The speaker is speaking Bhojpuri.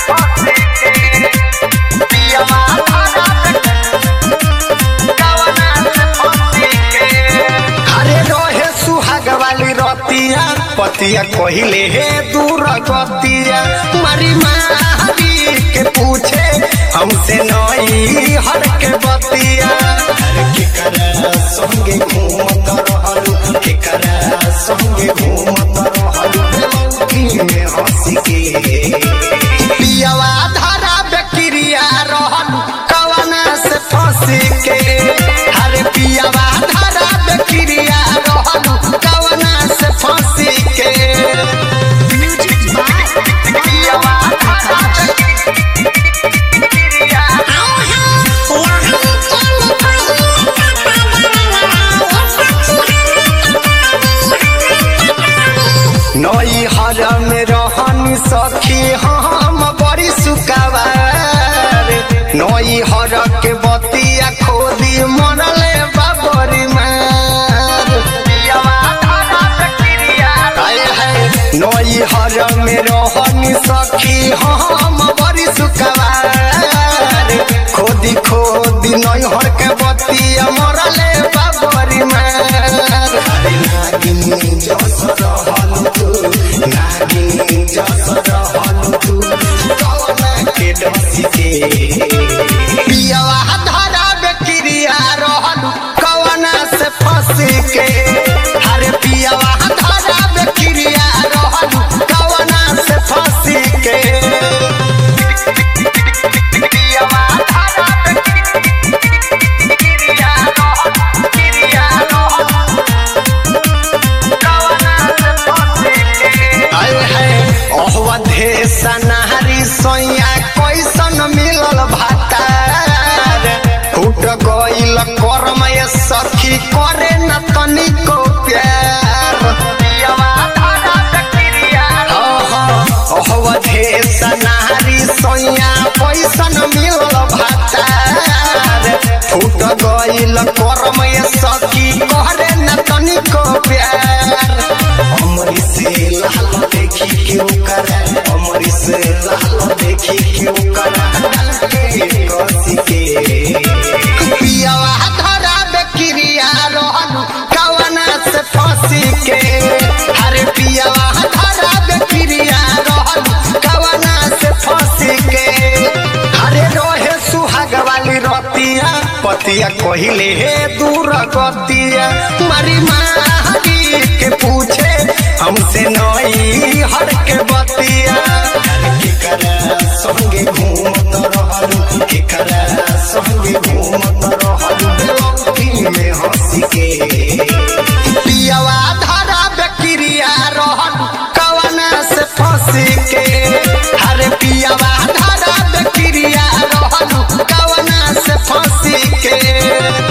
अरे रहे सुहाग वाली रतिया पतिया कहिले हे दूर गतिया मारी मारी के पूछे हमसे नई हर के बतिया अरे केकरा संगे घूमत रहलू केकरा संगे घूमत रहलू की में हंसी के पियावा धारा बेक्रिया रहलू कवना से फंसी के अरे पियावा धारा बेक्रिया रहलू कवना से फंसी के पियावा धारा बेक्रिया नई हर में रहनी सखी हम बड़ी सुकावार नई हर के बतिया खोदी मनले बाबरी मार हाय हाय नई हर में रहनी सखी हम बड़ी सुकावार खोदी खोदी नई हर के बतिया मरले बाबरी मार अरे नागिनी जस रहल तू नागिनी जस रहल तू कौना के डसी के पियावा धरा बेक्रिया रहल कौना से फंसी के अरे पियावा धरा बेक्रिया रहल कौना से फंसी के पियावा धरा बेक्रिया रहल क्रिया रहल आए है अहवधे सनारी सोया कैसन मिलल भातार फूट गइल कर्म ये सखी करे न तनिको प्यार अहवधे सनारी सोया कैसन मिलल भातार फूट गइल कर्म ये सखी करे न तनिको प्यार अमरी से लाल देखी क्यों करा अमरी से लाल देखी क्यों करा के कसी के पियावा धरा बेक्रिया रहलू कवना से फंसी के अरे पियावा धरा बेक्रिया रहलू कवना से फंसी के अरे रोहे सुहाग वाली रतिया पतिया कहिले हे दूर गतिया मारी मारी के पूछे हमसे नई हर के बतिया केकरा संगे घूमत रहलू केकरा संगे घूमत रहलू की में हंसी के पियावा धारा बेक्रिया रहलू कवना से फंसी के